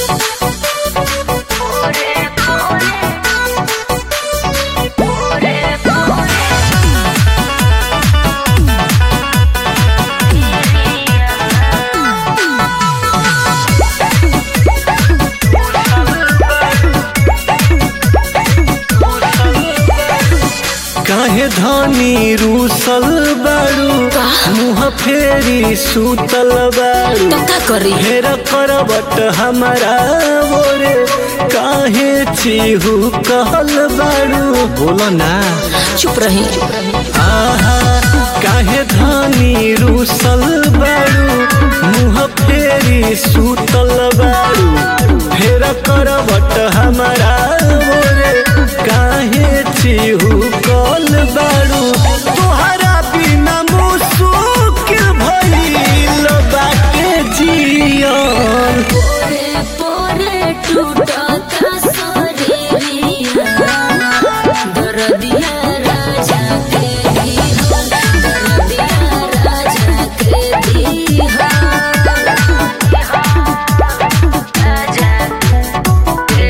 काहे धनी रूसल बाड़ू मुँह फेरी सुतल बाड़ू तो का करी हेर करबट हमारा बोरे काहे चिहू कहल बाड़ू बोलो ना चुप रही आहा काहे धनी रूसल बाड़ू मुँह फेरी सुतल बाड़ू फेर करबट हमारा बोरे काहे चिहू कल बाड़ू तोहरा बिना मुसुकिल भइल बाटे जियन पोरे पोरे टूटता शरीरिया दर्दिया राजा के दीहन दर्दिया राजा के दीहन राजा के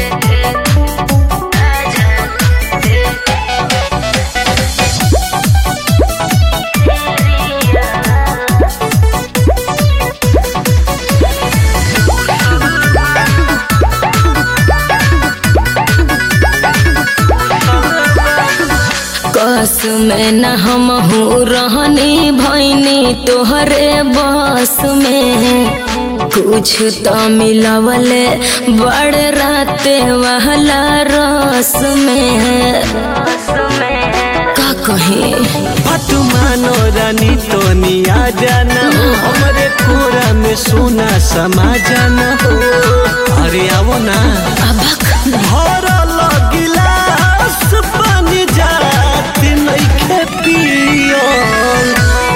कस में न हम हूँ रहनी भैनी तोहरे बस में कुछ तो मिलवले बड़ राते वाला रस में का कहे बात मानो रानी तो निया जाना हो हमरे कोरा में सोना समा जाना हो अरे आवो ना अबक भरल गिलास पानी जात नइखे पियल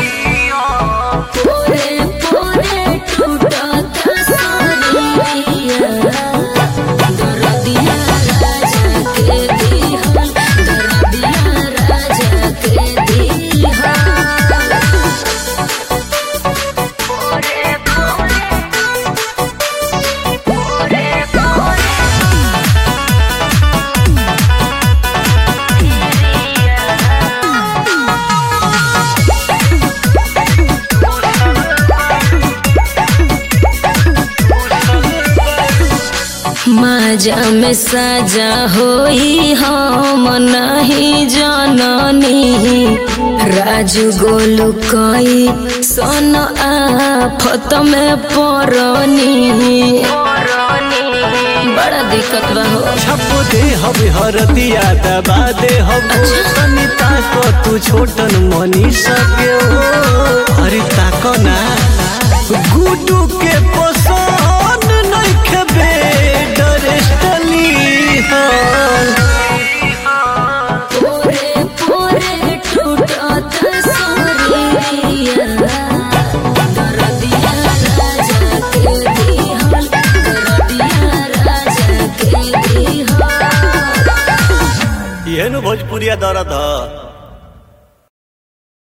पोरे पोरे टूटता शरीरिया दर्दिया राजा के दीहन दर्दिया राजा के दीहन माजा में साजा होई हम नहीं जननी राजू गोलू कई सन आफत में परनी बड़ा दिक्कत बा हो छप दे हब हरदिया दबा दे हब सनिता को तू छोटन मनी सके हो अरे ताको ना गुडू के पसंद नइखे बेड रेस्टली हो पोरे पोरे टूटत शरीरिया दर्दिया राजा के दीहन दर्दिया राजा के दीहन ये नु भोजपुरिया दर्द ह